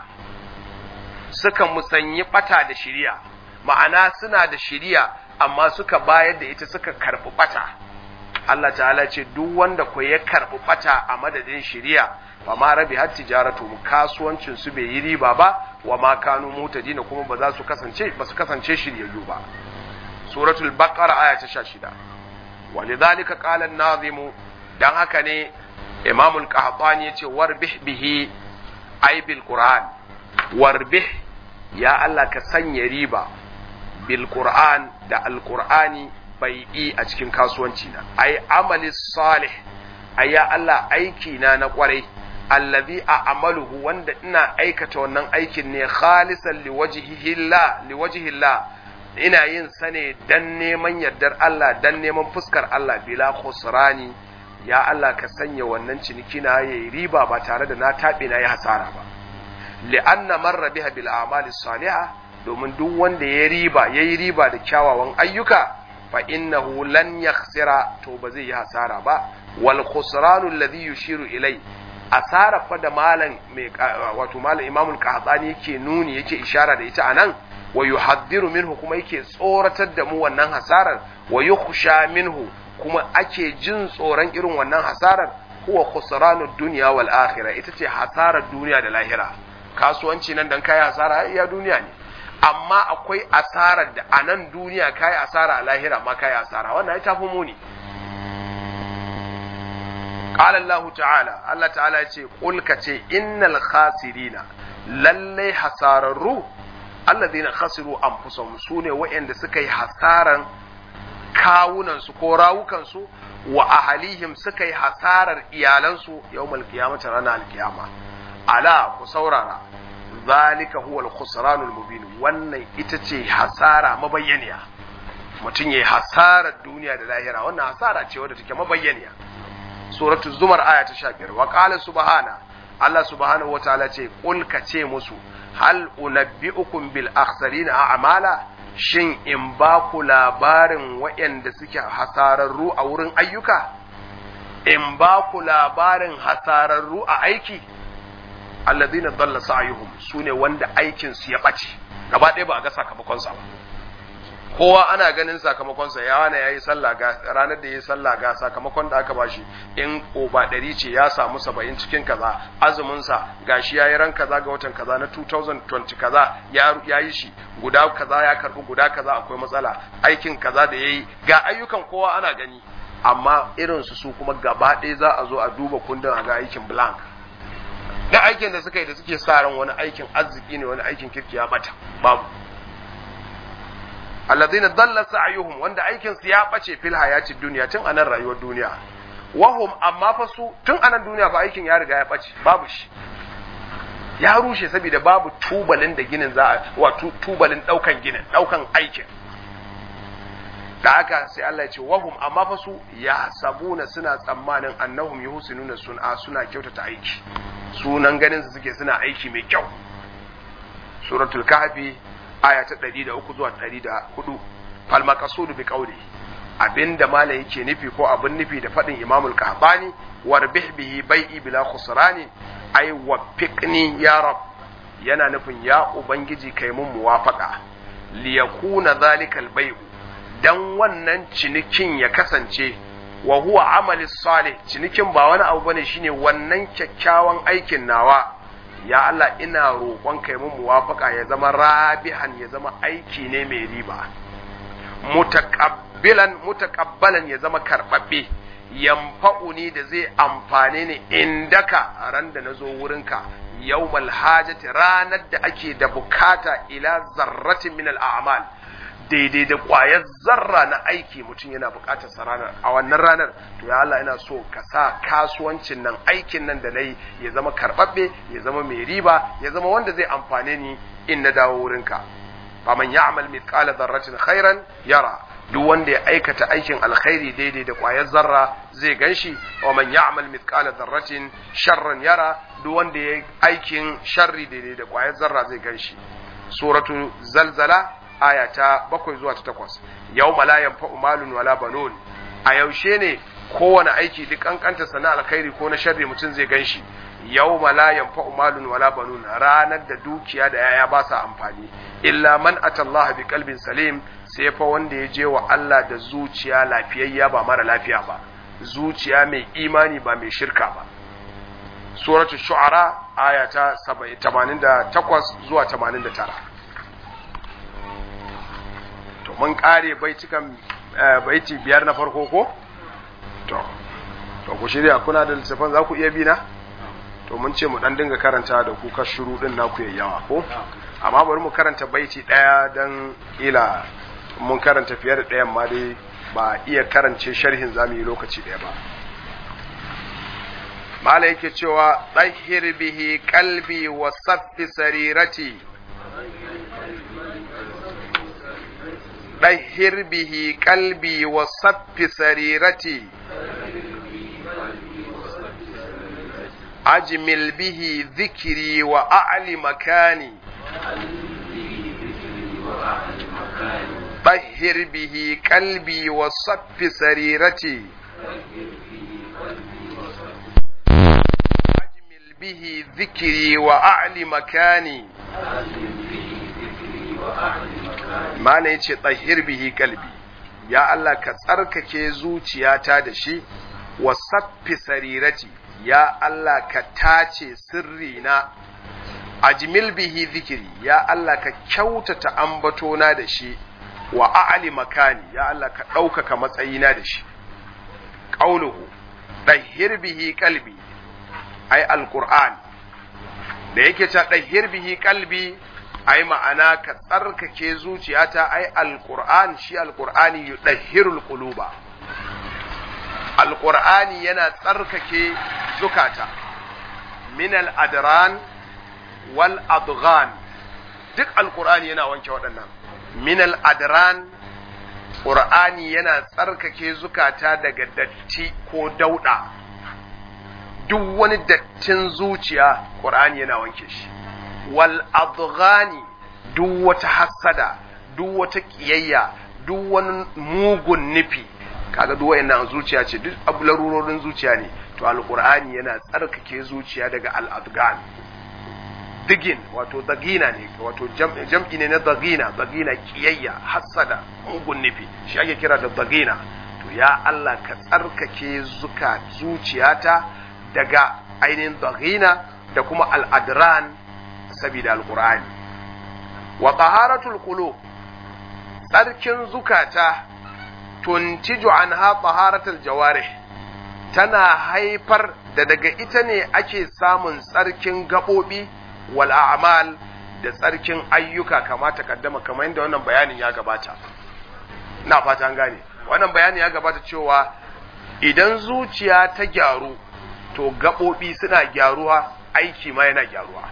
suka musanyi bata da shiriya ma'ana suna da shiriya amma suka bayar da ita suka karɓi bata Allah ta'ala ce duk wanda ko ya karbi bata a madadin shiriya fa ma rabi har tijaratu kasuwancin su bai yi riba ba wa ma kanu mutadina kuma ba za su kasance ba su kasance shiryayyu ba suratul baqara aya ta 16 walidhalika qala an-nazim dan haka ne imam al-qahtani yace warbih bihi ay bil qur'an warbih ya Allah ka sanya riba bil qur'an da al-qur'ani bai'i a cikin kasuwanci na ay amali salih ay ya Allah aiki na na kwarai allazi a amaluhu wanda ina aikata wannan aikin ne khalisan liwajhihillah liwajhillah ina yin sa ne dan neman yardar Allah dan neman fuskar Allah bila khusrani ya Allah ka sanya wannan ciniki na yayi riba ba tare da na tabe na yi hasara ba li'anna marra biha bil a'mali salihah domin duk wanda ya riba yayi riba da kyawawan ayyuka fa innahu lan yakhsira to ba zai yi hasara ba wal khusranu alladhi yushiru ilai asara fa da malam mai wato malam imamul qahtani yake nuni yake ishara da ita anan wa yuhaddiru minhu kuma yake tsoratar da mu wannan hasarar wa yukhsha minhu kuma ake jin tsoron irin wannan hasarar huwa khusranud dunya wal akhirah ita ce hasarar duniya da lahira kasuwanci nan dan kai hasara iya duniya ne amma akwai asarar da a nan duniya kai asara a lahira ma kai asara wannan ya tafi muni قال الله تعالى الله تعالى يقول قل كتي إن الخاسرين للي حسارروا الذين خسروا أنفسهم سوني وإن سكي حسارا كاونا سكو راوكا سو وأهليهم سكي حسارا إيالا سو يوم القيامة رانا القيامة ألا كسورنا ذلك هو الخسران المبين wannan ita ce hasara mabayyaniya mutum ya yi hasarar duniya da lahira wannan hasara ce wadda take mabayyaniya suratu zumar aya ta 15 wa qala subhana Allah subhanahu wataala ce qul ka ce musu hal unabbiukum bil akhsarina a'mala shin in ba ku labarin waɗanda suke hasararru a wurin ayyuka in ba ku labarin hasararru a aiki alladhina dalla sa'yuhum sune wanda aikin su ya bace gaba ɗaya ba a ga sakamakon sa ba kowa ana ganin sakamakonsa ya wane ya yi sallah ga ranar da ya yi sallah ga sakamakon da aka bashi in oba ɗari ce ya samu saba'in cikin kaza azuminsa ga shi ya yi ran kaza ga watan kaza na 2020 kaza ya yi shi guda kaza ya karbi guda kaza akwai matsala aikin kaza da ya yi ga ayyukan kowa ana gani amma irinsu su kuma gaba ɗaya za a zo a duba kundin a ga aikin blank da aikin da suka yi da suke sa ran wani aikin arziki ne wani aikin kirki ya bata babu alladhina dalla sa'yuhum wanda aikin su ya bace fil hayatid dunya tun anan rayuwar duniya wahum amma fa su tun anan duniya fa aikin ya riga ya bace babu shi ya rushe saboda babu tubalin da ginin za a wa tubalin daukan ginin daukan aikin da haka sai Allah ya ce wahum amma fa su ya sabuna suna tsammanin annahum yuhsinuna sun'a suna kyautata aiki sunan ganin su suke suna aiki mai kyau suratul kahfi aya ta 103 zuwa 104 fal maqsud bi qawli abinda mala yake nufi ko abin nufi da fadin imamul kahbani warbih bihi bai'i bila khusrani ay waffiqni ya rab yana nufin ya ubangiji kai mun muwafaqa liyakuna zalika albay'u dan wannan cinikin ya kasance wa huwa amali salih cinikin ba wani abu bane shine wannan kyakkyawan aikin nawa ya Allah ina roƙon kai mun muwafaka ya zama rabihan ya zama aiki ne mai riba mutaqabbilan mutaqabbalan ya zama karbabbe yamfa'uni da zai amfane ni indaka a ran da nazo wurinka yawmal hajati ranar da ake da bukata ila zarratin min al-a'mal daidai da ƙwayar zarra na aiki mutum yana buƙatar sa ranar a wannan ranar to ya Allah ina so ka sa kasuwancin nan aikin nan da na yi ya zama karɓaɓɓe ya zama mai riba ya zama wanda zai amfane ni in na dawo wurinka faman ya'mal mithqala dharratin khairan yara duk wanda ya aikata aikin alkhairi daidai da ƙwayar zarra zai ganshi wa man ya'mal mithqala dharratin sharran yara duk wanda ya aikin sharri daidai da ƙwayar zarra zai ganshi suratu zalzala aya ta bakwai zuwa ta takwas yau la yanfa'u malun wala banun a yaushe ne kowane aiki duk kankanta sana alkhairi ko na sharri mutum zai ganshi yau la yanfa'u malun wala banun ranar da dukiya da yaya ba sa amfani illa man atallaha bi qalbin salim sai fa wanda ya je wa Allah da zuciya lafiyayya ba mara lafiya ba zuciya mai imani ba mai shirka ba suratul shu'ara aya ta 88 zuwa 89 to mun kare baitukan baiti biyar na farko ko to to ku shirya kuna da littafin za ku iya bi na to mun ce mu dan dinga karanta da ku ka shuru din naku yawa ko amma bari mu karanta baiti daya dan ila mun karanta fiye da ɗayan ma dai ba iya karance sharhin zamu yi lokaci ɗaya ba mala yake cewa ɗahir bihi kalbi wa saffi sarirati ɗahir bihi kalbi wa saffi sarirati أجمل به ذكري وأعلي مكاني طهر به قلبي وصف سريرتي أجمل به ذكري وأعلي مكاني ما نيتي طهر به قلبي يا الله كتركك زوجياتا دشي وصف سريرتي ya Allah ka tace sirrina ajmil bihi zikiri ya Allah ka kyautata ambatona da shi wa a'ali makani ya Allah ka ɗaukaka matsayina da shi ƙauluhu ɗahir bihi kalbi ai alƙur'an da yake ta ɗahir bihi kalbi ai ma'ana ka tsarkake zuciyata ai alƙur'an shi alƙur'ani yudahhirul quluba alƙur'ani yana tsarkake zukata min al'adran wal adghan duk alƙur'ani yana wanke waɗannan min al'adran ƙur'ani yana tsarkake zukata daga datti ko dauɗa duk wani dattin zuciya ƙur'ani yana wanke shi wal adghani duk wata hassada duk wata ƙiyayya duk wani mugun nufi kaga duk wayannan zuciya ce duk abu larurorin zuciya ne to alqur'ani yana tsarkake zuciya daga al-adgan digin wato dagina ne wato jam'i ne na dagina dagina kiyayya hasada mugun nufi shi ake kira da dagina to ya Allah ka tsarkake zuka zuciyata daga ainihin dagina da kuma al-adran saboda alqur'ani wa taharatul qulub tsarkin zukata tuntiju anha taharatul jawarih tana haifar da daga ita ne ake samun tsarkin gaɓoɓi wal a'mal da tsarkin ayyuka kama kaddama kamar yadda wannan bayanin ya gabata na fata an gane wannan bayanin ya gabata cewa idan zuciya ta gyaru to gaɓoɓi suna gyaruwa aiki ma yana gyaruwa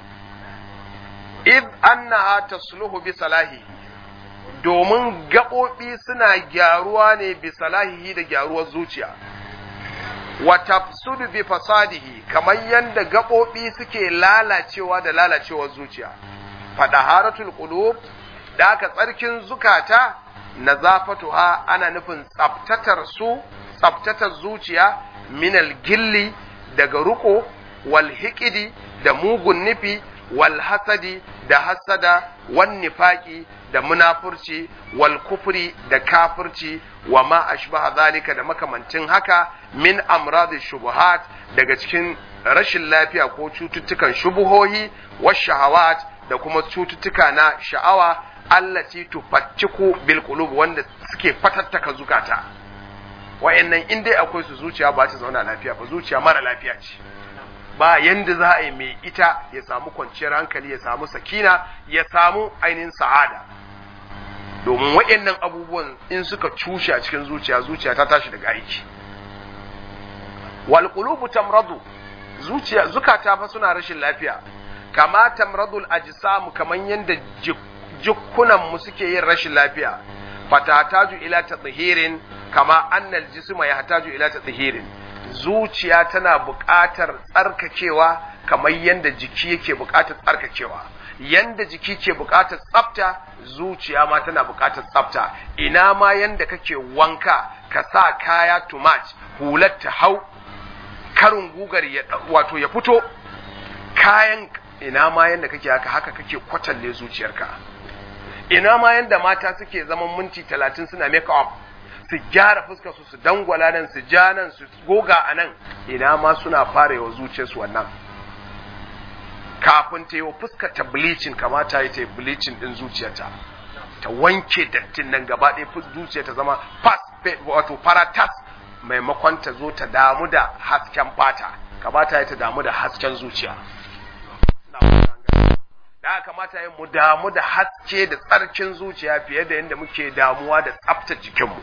id annaha tasluhu bi salahihi domin gaɓoɓi suna gyaruwa ne bi salahihi da gyaruwar zuciya wa tafsudu bi fasadihi kamar yadda gaɓoɓi suke lalacewa da lalacewar zuciya fadaharatul qulub da aka tsarkin zukata nazafatuha ana nufin tsaftatar su tsaftatar zuciya minal gilli daga ruko wal hiqidi da mugun nufi wal hasadi da hasada wan nifaqi da munafurci wal kufri da kafirci wa ma ashbaha zalika da makamancin haka min amradish shubuhat daga cikin rashin lafiya ko cututtukan shubuhohi was shahawat da kuma cututtuka na sha'awa allati tufattiku bil qulub wanda suke fatattaka zukata wayannan in dai akwai su zuciya ba ta zauna lafiya ba zuciya mara lafiya ce ba yanda za a yi mai ita ya samu kwanciyar hankali ya samu sakina ya samu ainihin sa'ada domin waɗannan abubuwan in suka cushe a cikin zuciya zuciya ta tashi daga aiki wal qulubu tamradu zuciya zukata fa suna rashin lafiya kama tamradul ajsam kaman yanda jikkunan mu suke yin rashin lafiya fatataju ila tadhihirin kama annal jisma yahtaju ila tadhihirin zuciya tana buƙatar tsarkakewa kamar yanda jiki yake buƙatar tsarkakewa yanda jiki ke buƙatar tsafta zuciya ma tana buƙatar tsafta ina ma yanda kake wanka ka sa kaya too much hular ta hau karin gugar ya wato ya fito kayan ina ma yanda kake haka haka kake kwatalle zuciyarka ina ma yanda mata suke zaman minti talatin suna make up su gyara fuskar su su dangwala nan su ja nan su goga a nan ina ma suna fara yawa zuciyarsu wannan kafin ta yi wa fuskar ta bleaching kamata ya ta yi bleaching din zuciyarta ta wanke dattin nan gaba ɗaya zuciya ta zama fas wato faratas maimakon ta zo ta damu da hasken fata kamata ya ta damu da hasken zuciya da kamata ya mu damu da haske da tsarkin zuciya fiye da yadda muke damuwa da tsaftar jikinmu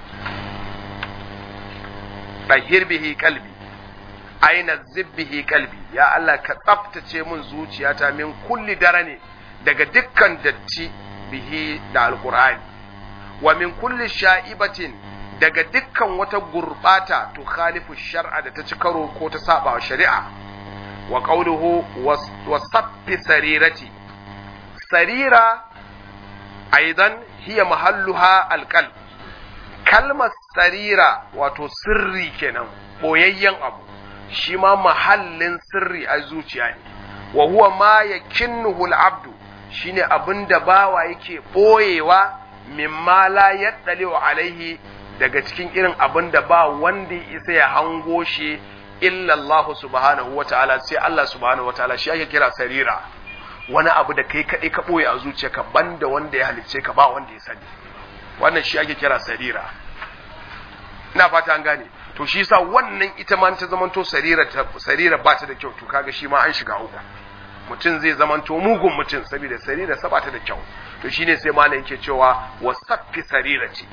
ɗahir bihi kalbi aina zibbihi kalbi ya Allah ka tsaftace mun zuciyata min kulli dare ne daga dukkan datti bihi da alqur'ani wa min kulli sha'ibatin daga dukkan wata gurbata to khalifu shar'a da ta ci karo ko ta saba wa shari'a wa qawluhu wasaffi sarirati sarira aidan hiya mahalluha alqalb kalmar sarira wato sirri kenan boyayyen abu shi ma mahallin sirri a zuciya ne wa huwa ma yakinnuhu al-abdu shine abinda bawa yake boyewa mimma la yaddali alaihi daga cikin irin abinda ba wanda ya isa ya hango shi illa Allah subhanahu wataala sai Allah subhanahu wataala shi ake kira sarira wani abu da kai kadai ka boye a zuciyarka banda wanda ya halicce ka ba wanda ya sani wannan shi ake kira sarira ina fata an gane to shi yasa wannan ita ma ta zamanto sarira ta sarira ba ta da kyau to kaga shi ma an shiga uku mutum zai zamanto mugun mutum saboda sarira sa ba ta da kyau to shine sai malam yake cewa wasaffi sarirati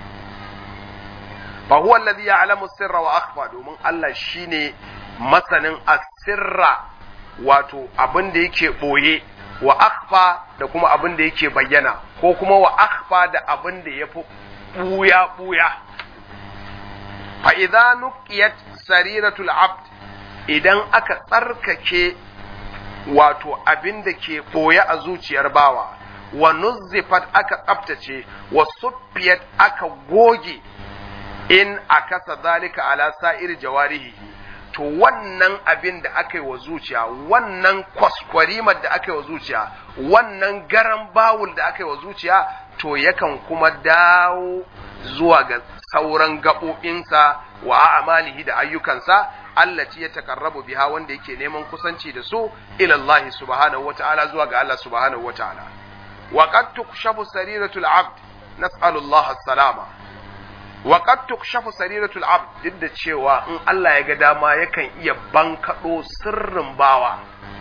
fa huwa alladhi ya'lamu sirra wa akhfa domin Allah shine masanin asirra wato abin da yake boye wa akhfa da kuma abin da yake bayyana ko kuma wa akhfa da abin da yafi buya buya fa idza nuqiyat sariratul abd idan aka tsarkake wato abin da ke ɓoye a zuciyar bawa wa nuzzifat aka tsaftace wa suffiyat aka goge in akasa zalika ala sa'ir jawarihi to wannan abin da aka yi wa zuciya wannan kwaskwarimar da aka yi wa zuciya wannan garan bawul da aka yi wa zuciya to yakan kuma dawo zuwa ga sauran gaɓoɓinsa wa amalihi da ayyukansa allati ya takarrabu biha wanda yake neman kusanci da su ila Allah subhanahu wata'ala zuwa ga Allah subhanahu wata'ala wa qad tukshafu sariratul abd nas'alu Allah as-salama wa qad tukshafu sariratul abd duk da cewa in Allah ya ga dama yakan iya bankado sirrin bawa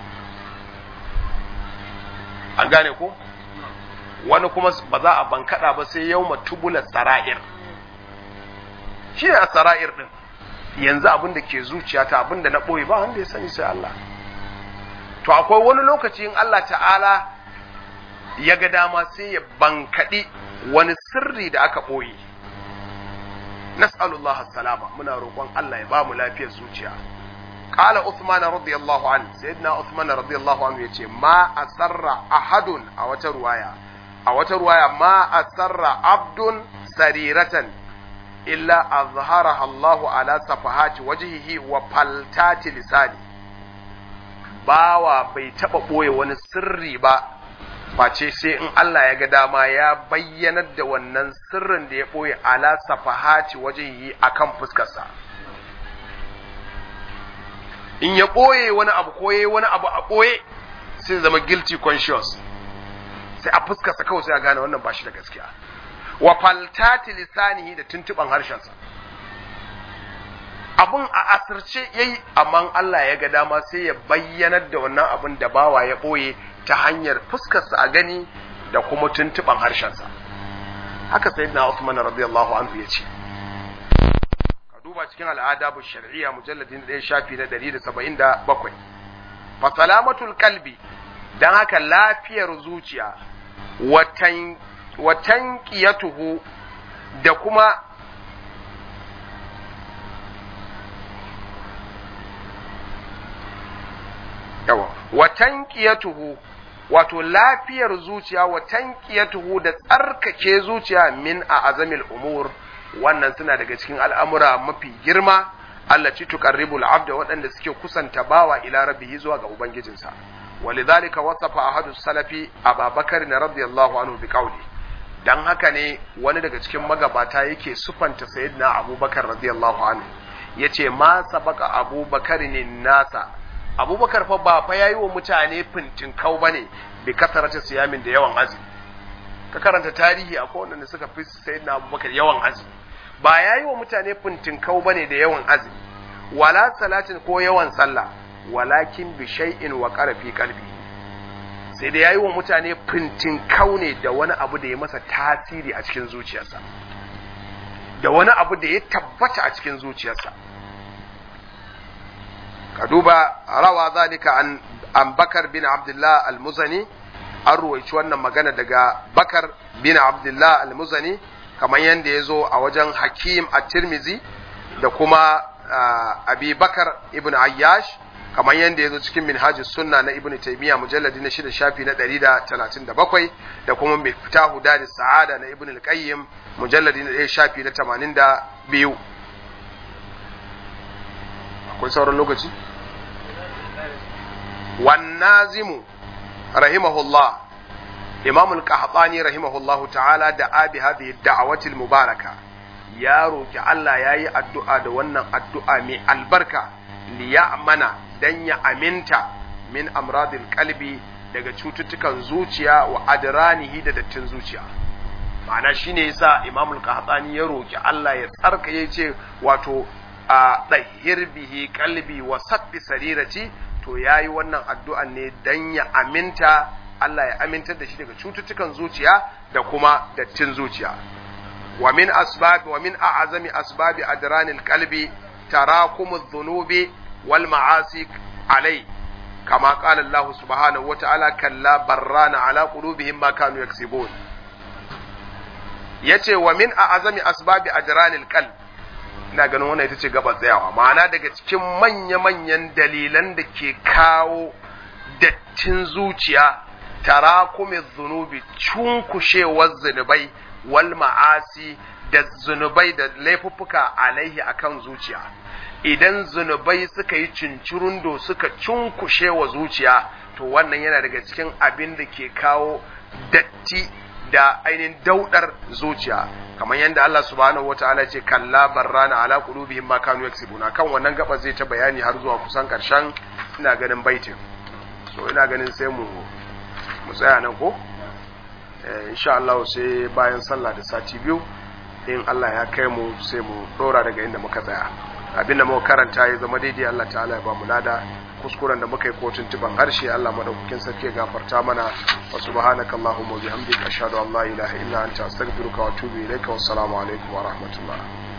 an gane ko wani kuma ba za a bankada ba sai yawma tubula sara'ir shi ne a sara'ir din yanzu abin da ke zuciyata abin da na ɓoye ba wanda ya sani sai Allah to akwai wani lokaci in Allah ta'ala ya ga dama sai ya bankaɗi wani sirri da aka ɓoye nas'alullah salama muna roƙon Allah ya ba mu lafiyar zuciya قال عثمان رضي الله عنه سيدنا عثمان رضي الله عنه يتي ما أسر أحد أو رواية أو رواية ما أسر عبد سريرة illa azharaha Allah ala safahati wajhihi wa faltati lisani bawa bai taba boye wani sirri ba face sai in Allah ya ga dama ya bayyanar da wannan sirrin da ya boye ala safahati wajhihi akan fuskarsa in ya boye wani abu ko yayi wani abu a boye sai zama guilty conscious sai a fuskarsa kawai sai a gane wannan ba shi da gaskiya wa faltati lisanihi da tuntuban harshensa abun a asirce yayi amma Allah ya ga dama sai ya bayyanar da wannan abun da bawa ya boye ta hanyar fuskarsa a gani da kuma tuntuban harshensa haka sayyidina Uthman radiyallahu anhu ya ce ka duba cikin al'adabu shar'iyya mujalladin da shafi na 177 fa salamatul qalbi dan haka lafiyar zuciya watan watan ƙiyatuhu da kuma yawa watan ƙiyatuhu wato lafiyar zuciya watan ƙiyatuhu da tsarkake zuciya min a azamil umur wannan suna daga cikin al'amura mafi girma Allah ci tuƙarribul abda waɗanda suke kusanta bawa ila rabbihi zuwa ga ubangijinsa ولذلك وصف أحد السلف أبا بكر رضي الله عنه بقوله dan haka ne wani daga cikin magabata yake sufanta sayyidina abubakar radiyallahu anhu yace ma sabaka abubakar ne nasa abubakar fa ba fa yayi wa mutane fintin kau bane bi kasarata siyamin da yawan azumi ka karanta tarihi akwai wanda suka fi sayyidina abubakar yawan azumi ba yayi wa mutane fintin kau bane da yawan azumi wala salatin ko yawan sallah walakin bi shay'in wa qarfi qalbi sai da yayi wa mutane fintin kau ne da wani abu da ya masa tasiri a cikin zuciyarsa da wani abu da ya tabbata a cikin zuciyarsa ka duba rawa zalika an an bakar bin abdullah al-muzani an ruwaici wannan magana daga bakar bin abdullah al-muzani kamar yadda ya zo a wajen hakim a tirmizi da kuma abi bakar ibn ayyash kamar yadda ya zo cikin minhajis sunna na ibn taymiya mujalladi na shida shafi na ɗari da talatin da bakwai da kuma miftahu dadi sa'ada na ibn al-qayyim mujalladi na ɗaya shafi na tamanin da biyu akwai sauran lokaci wannazimu rahimahullah imam al-qahtani rahimahullah ta'ala da abi hadhihi da'awati al-mubaraka ya roki Allah yayi addu'a da wannan addu'a mai albarka li ya'mana dan ya aminta min amradil qalbi daga cututtukan zuciya wa adranihi da dattin zuciya ma'ana shine yasa imam al-qahtani ya roki Allah ya tsarka yace wato a ɗahir bihi kalbi wa sabbi sarirati to ya yi wannan addu'an ne don ya aminta Allah ya amintar da shi daga cututtukan zuciya da kuma dattin zuciya wa min asbabi wa min a'azami asbabi adranil qalbi tarakumu dhunubi wal ma'asi alai kama qala Allah subhanahu wa ta'ala kalla barrana ala qulubihim ma kanu yaksibun yace wa min a'azami asbabi adranil qalbi ina ganin wannan ita ce gaba tsayawa ma'ana daga cikin manya-manyan dalilan da ke kawo dattin zuciya tarakumin zunubi cunkushewar zunubai wal ma'asi da zunubai da laifuffuka alaihi akan zuciya idan zunubai suka yi cincirundo suka cunkushe wa zuciya to wannan yana daga cikin abin da ke kawo datti da ainihin daudar zuciya kamar yadda Allah subhanahu wataala ce kalla barrana ala qulubihim ma kanu yaksibuna kan wannan gaba zai ta bayani har zuwa kusan karshen ina ganin baitin so ina ganin sai mu mu tsaya nan ko eh insha Allah sai bayan sallah da sati biyu in Allah ya kai mu sai mu dora daga inda muka tsaya abinda muka karanta ya zama daidai Allah ta'ala ya ba mu lada kuskuren da muka yi kotun tuban harshe Allah madaukakin sarki ya gafarta mana wa subhanaka allahumma bihamdika ashhadu an la ilaha illa anta astaghfiruka wa atubu ilaika wassalamu alaikum wa rahmatullah